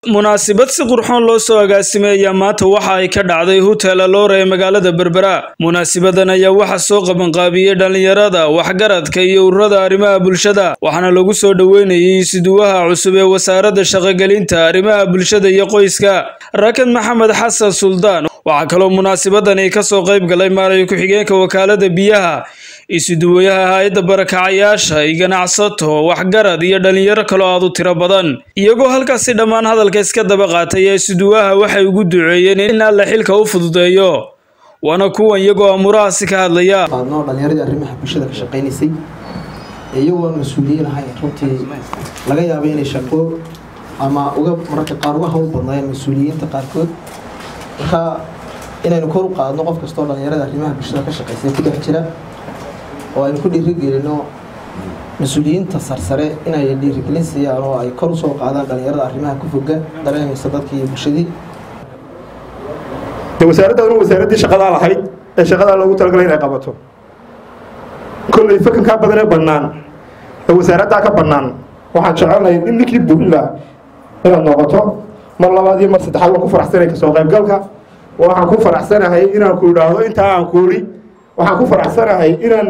munaasabad si qurxoon loo soo agaasimeeyaa maanta waxa ay ka dhacday hotel aloora ee magaalada berbera munaasabadan ayaa waxaa soo qabanqaabiyey dhallinyarada waxgaradka iyo ururada arrimaha bulshada waxaana lagu soo dhoweynayay siduwaha cusub ee wasaaradda shaqogelinta arrimaha bulshada iyo qoyska rakad maxamed xasan suldaan waxaa kaloo munaasabadani ka soo qayb galay maarayo ku-xigeenka wakaalada biyaha isuduwayaha hay-adda barakacayaasha iyo ganacsato waxgarad iyo dhallinyaro kaloo aad u tiro badan iyagoo halkaasi dhammaan hadalka iska daba qaatay ee isuduwaha waxay ugu duceeyeen in alla xilka u fududeeyo waana kuwan iyagoo amurahaasi ka hadlaya qaadno dhallinyaradii arrimaha bulshada ka shaqaynaysay iyagoo mas-uuliyiin ahay runtii laga yaabay inay shaqo ama uga mararka qaar uga hawl badnaayeen mas-uuliyiinta qaarkood marka inaynu kor u qaadno qof kastoo dhallinyarada arrimaha bulshada ka shaqaysay ku dhex jira oo aynu ku dhiirigelino mas-uuliyiinta sarsare inay dhiirigelin siiyaan oo ay kor usoo qaadaan dhallinyarada arrimaha ku foga dareenaysa dadkii iyo bulshadii de wasaaraddaaduna wasaaraddii shaqadaa lahayd ee shaqadaa loogu talagalay inay qabato kolley fakankaa badan ee bannaan ee wasaaraddaa ka bannaan waxaan jecelnahay in ninkii burin laha inaad noqoto mar labaad iyo mar saddexaad waan ku faraxsanay kasoo qaybgalka waxaan ku faraxsanahay inaan ku idhaahdo intaa aan kuuri waxaan ku faraxsanahay inaan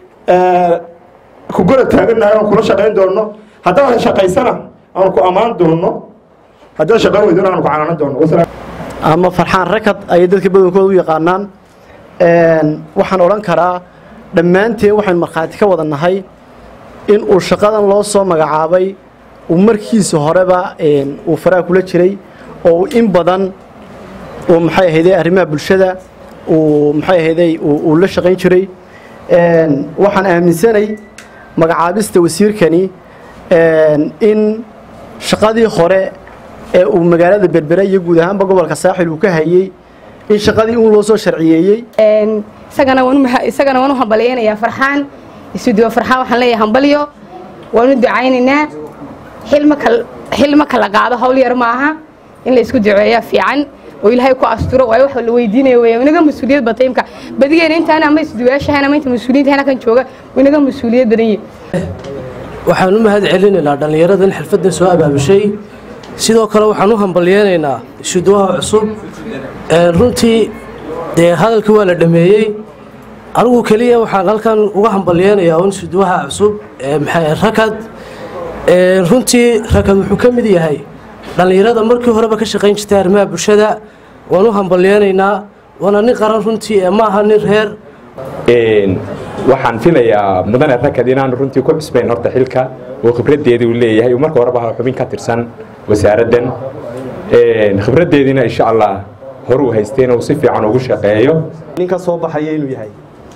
ku garab taagannahay oon kula shaqayn doonno haddaadan shaqaysana aan ku ammaan doonno haddaan shaqayn weydona aan ku canaanan doonno ama farxaan rakad ayay dadka badankooda u yaqaanaan waxaan odhan karaa dhammaanteen waxaynu markhaati ka wada nahay in uu shaqadan loo soo magacaabay uu markiisa horeba uu faraha kula jiray oo in badan uu maxay ahayday arrimaha bulshada uu maxay ahayday uu la shaqayn jiray waxaan aaminsanay magacaabista wasiirkani in shaqadii hore ee uu magaalada berbera iyo guud ahaanba gobolka saaxil uu ka hayey in shaqadii uun loo soo sharciyeeyey isagana waan u hambalyaynayaa farxaan isuduwa farxaan waxaan leeyahay hambalyo waan u ducaynaynaa xilma kala qaado hawl yar maaha in la isku duceeyaa fiican oo ilaahay ku asturo waayo wax la weydiinaya weya inaga mas-uuliyad bata imka badigeena intaan ama isduwayaashahan ama inta mas-uuliyiinta hana kan jooga inaga mas-uuliyad badan yihin waxaan u mahad celinaynaa dhallinyaradan xirfaddan soo abaabushay sidoo kale waxaan u hambalyeynaynaa isuduwaha cusub runtii dee hadalkii waa la dhameeyey anigu keliya waxaan halkan uga hambalyeynayaa un isuduwaha cusub rakad runtii rakad wuxuu ka mid yahay dhallinyarada markii horeba ka shaqayn jirtay arrimaha bulshada waan u hambalyeynaynaa waana nin qaran runtii ee maaha nin reer waxaan filayaa mudane rakad inaanu runtii ku cusbayn horta xilka oo khibraddeedii uu leeyahay uu marka horeba xubin ka tirsan wasaaraddan khibraddeediina insha allah horuu haystay inuu si fiican ugu shaqeeyo ninka soo baxaya inuu yahay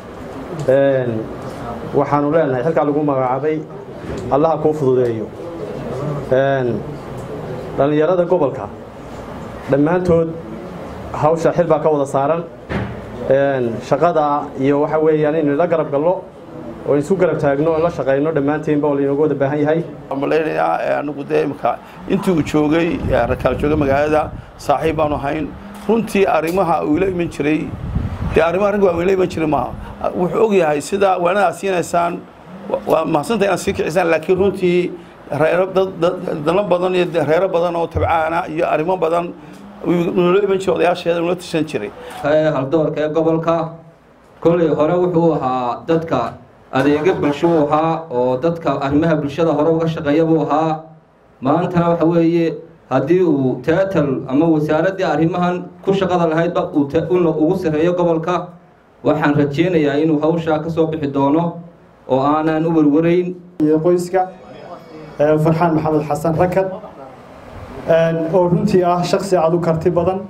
waxaanu leenahay xilkaa lagu magacaabay allaha kuu fududeeyo dhallinyarada gobolka dhammaantood hawsha xil baa ka wada saaran shaqada iyo waxa weeyaan inaynu la garab galno oo isu garab taagno oo la shaqayno dhammaanteenba oo laynooga wada baahan yahay malaynayaa anigu dee imka intii uu joogay rakaal joogay magaalada saaxiib baanu ahayn runtii arrimaha uu ila iman jiray dee arrimaha ragga waa ila iman jiray maaha wuxuu og yahay sida waanadaad siinaysaan waa mahadsantahay inaad sii kicisaan laakiin runtii reero dano badan iyo reero badan oo tabcaana iyo arrimo badan noola iman jiray odayaasheeda noola tishan jiray haldoorka ee gobolka kolley hore wuxuu ahaa dadka adeega bulsho uu ahaa oo dadka arrimaha bulshada hore uga shaqeeya buu ahaa maantana waxa weeye haddii uu teatal ama wasaaraddii arrimahan ku shaqada lahaydba ugu sarreeyo gobolka waxaan rajeynayaa inuu hawshaa ka soo bixi doono oo aanaan u warwarayn qoyska farxaan maxamed xasan rakad oo runtii ah shaksi aad u karti badan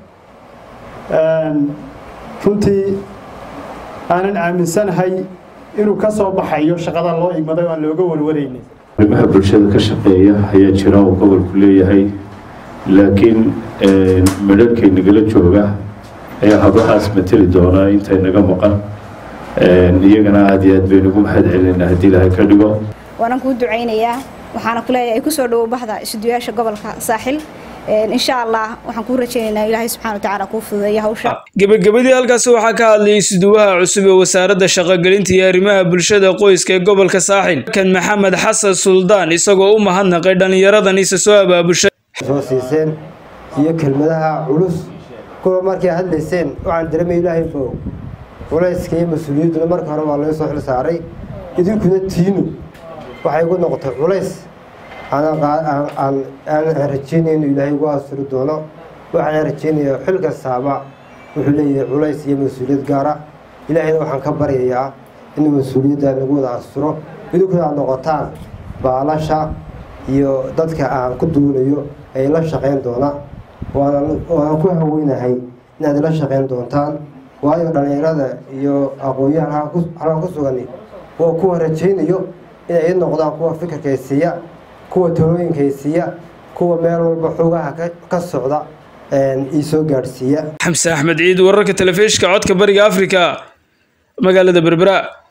runtii aanan aaminsanahay inuu ka soo baxayo shaqada loo igmaday oo aan looga warwaraynin arrimaha bulshada ka shaqeeya ayaa jira oo gobolku leeyahay laakiin midharhkay nagala jooga ayaa hablahaas mateli doonaa intay naga maqan iyagana aada iyo aad baynugu mahad celinaynaa haddii ilaahay ka dhigo waanaan kuu ducaynayaa waxaana ku leeyahay kusoo dhowo baxda isuduyaasha gobolka saaxil insha allah waxaan kuu rajaynaynaa ilaahay subxana wa tacaala kuu fududeeya hawsha gebagabadii halkaasi waxaa ka hadlayay isuduwaha cusub ee wasaaradda shaqogelinta iyo arrimaha bulshada qoyska ee gobolka saaxil kan maxamed xasan suldaan isagoo u mahadnaqay dhallinyaradan isa soo abaabushay soo siiseen iyo kelmadaha culus kuwa markay hadlayseen waxaan dareemay ilaahay bow culayska iyo mas-uuliyadduna marka hore waa laga soo xil saaray idinkuna tiinu waxay igu noqotay culays aan rajeynaya inuu ilaahay ugu asuri doono waxaan rajeynayaa xil kastaaba wuxuu leeyahay culays iyo mas-uuliyad gaara ilaahayna waxaan ka baryayaa inuu mas-uuliyadda lagu wada asturo idinkuna aad noqotaan baalasha iyo dadka aan ku duulayo ay la shaqayn doona waana ku haweynahay inaad ila shaqayn doontaan waayo dhallinyarada iyo aqoon-yahan halkan ku sugani waa kuwa rajaynayo inay noqdaan kuwa fikirkaysiiya kuwa talooyinkaysiiya kuwa meel walba xogaha ka socda iisoo gaadhsiiya xamse axmed ciid wararka telefishka codka bariga afrika magaalada berbera